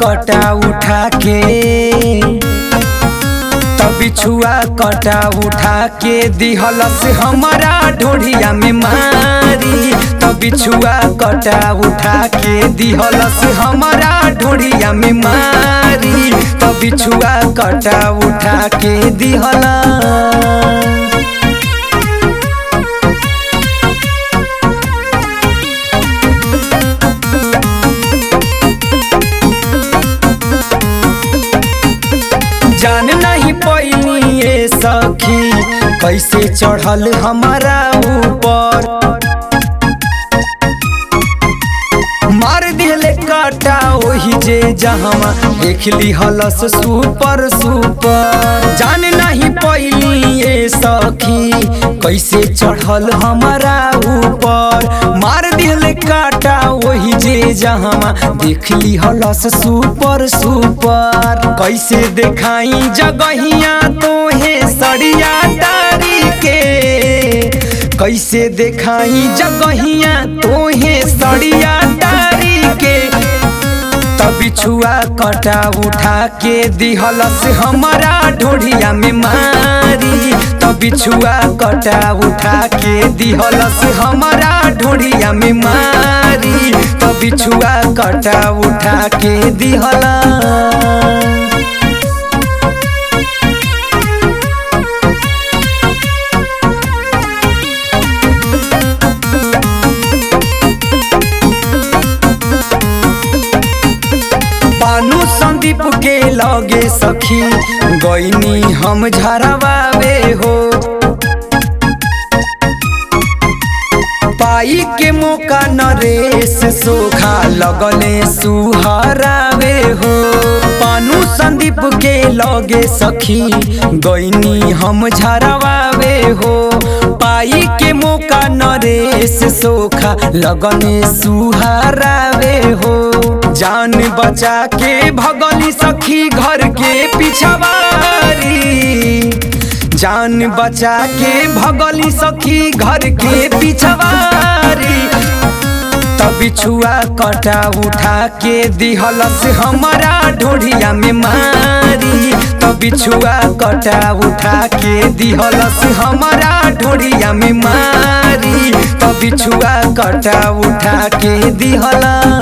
कटा उठा के तब बिछुआ कटा उठा के दिहलस हमारा ढोढ़िया में मारी तब बिछुआ कटा उठा के दिहलस हमारा ढोढ़िया में मारी तब बिछुआ कटा उठा के दिहला जान नहीं पैनी ये सखी कैसे चढ़ल हमारा ऊपर मार दिले काटा ओही जे जहमा देख ली हलस सुपर सुपर जान नहीं पैनी ये सखी कैसे चढ़ल हमारा ऊपर मार दिले काटा ओही जे जहमा देख ली हलस सुपर सुपर कैसे देखाई जगहिया तोहे सड़िया तारी के कैसे देखाई जगहिया तोहे सड़िया तारी के तब बिछुआ कटा उठा के दिहलस हमारा ढोढ़िया में मारी तब बिछुआ कटा उठा के दिहलस हमारा ढोढ़िया में मारी तब बिछुआ कटा उठा के दिहला पानू संदीप के लगे सखी गईनी हम झरवावे हो पाई के मौका नरेश सोखा लगले सुहरावे हो पानू संदीप के लगे सखी गईनी हम झरवावे हो पाई के मौका नरेश सोखा लगने सुहरावे हो जान बचा के भगली सखी घर के पिछवारी जान बचा के भगली सखी घर के पिछवारी तब बिछुआ कटा उठा के दिहलस हमारा ढोढ़िया में मारी तब बिछुआ कटा उठा के दिहलस हमारा ढोढ़िया में मारी तब बिछुआ कटा उठा के दिहला